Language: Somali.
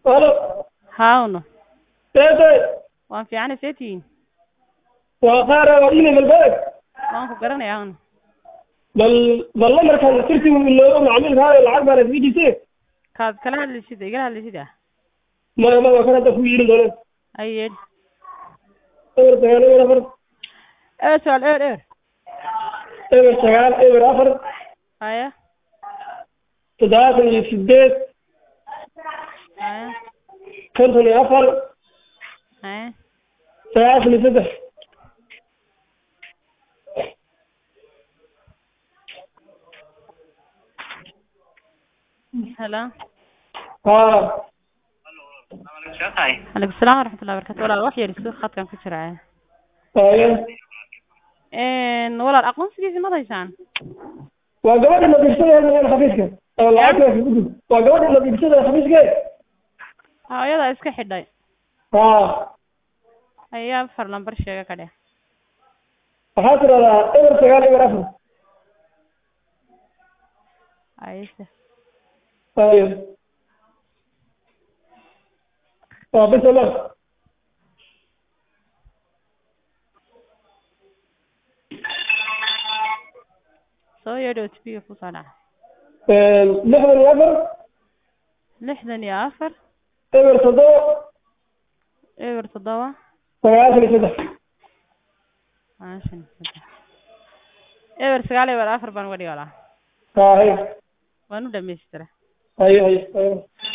halo haawno seetay waan fiicana see tihiin waa qaara waa ina malbeeg waan ku garanaya awno bal bal lamarkaan sirti iloobo macmiilka haayo lacag baana sii dhise kaad kala hadlaysid igala hadlaysid ah maya maya kan hadda ku yirin dooneen ayeed eber sagaal eber afar eber sagaal eber eber eber sagaal eber afar haya toddobaatan iyo sideed haya konton iyo afar haya sagaashan iyo saddex helo haa aleykum salaam waraxmatullahi barakatu walaal wax yar isku khadkan ku jiraya haya walaal aqoonsigiisi mad haysaan waa gabadha nadiifsada xafiiska oo lacagta ku gud waa gabadha nadiifsada xafiiske hooyadaa iska xidhay haa ayaa afar lambar sheega ka dheh waxaa tiradaa eber sagaal eber afar ayse haya waa bisa ma soo yeedho otbiga kusoo dhaca lixdan iyo afar lixdan iyo afar eber toddoba eber toddoba sagaashan iyo saddex sagaashan iyo saddex eber sagaal eber afar baan uga dhigi walaa haa hay waan u dhamaystira haye haye haye